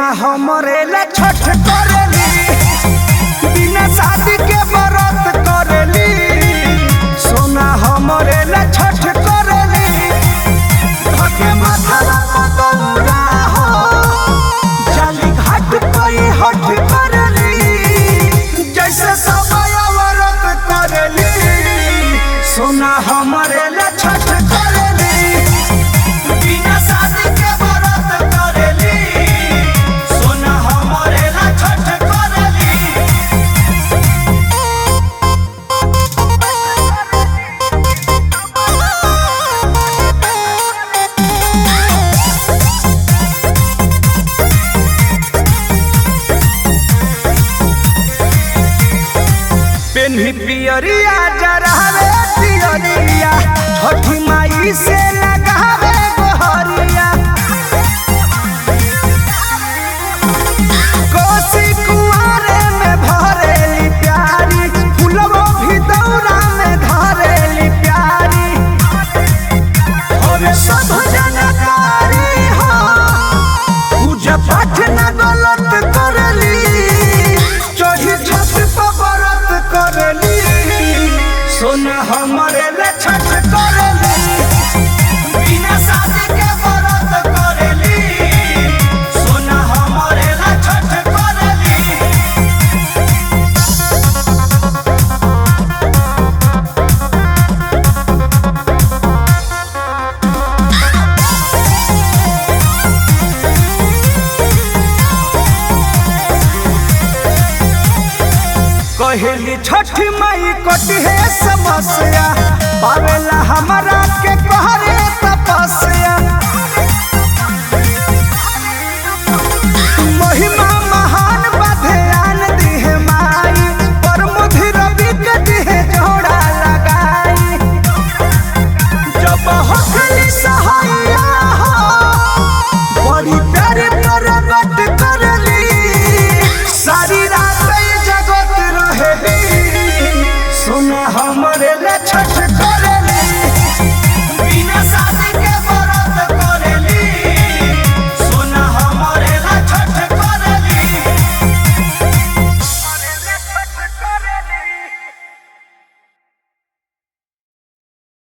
हमरे ला छठ करेली बिना शादी के व्रत करेली सोना हमरे ला छठ करेली धके माथा दौरा हो जाली घाट कोई हट करेली जैसे समय व्रत करेली सोना हमरे ला छठ करेली बिना शादी के व्रत करेली सोना हमरे ला छठ करेली पेन्ही पियरिया जरावे पियरिया छठी माई से लगावे गोहरिया कोसी कुआरे में भरेली प्यारी फुलवो भी दौरा में धरेली प्यारी और सब जनकारी हो पूजा पाठ न गलत करली चढ़ी छत पर व्रत करली सोना हमरे ले छठ करली बिना शादी के व्रत करली सोना हमरे ले छठ करली कहेली छठ माई कटी है समस्या पावेला हमरा के कहरे तपस्या महिमा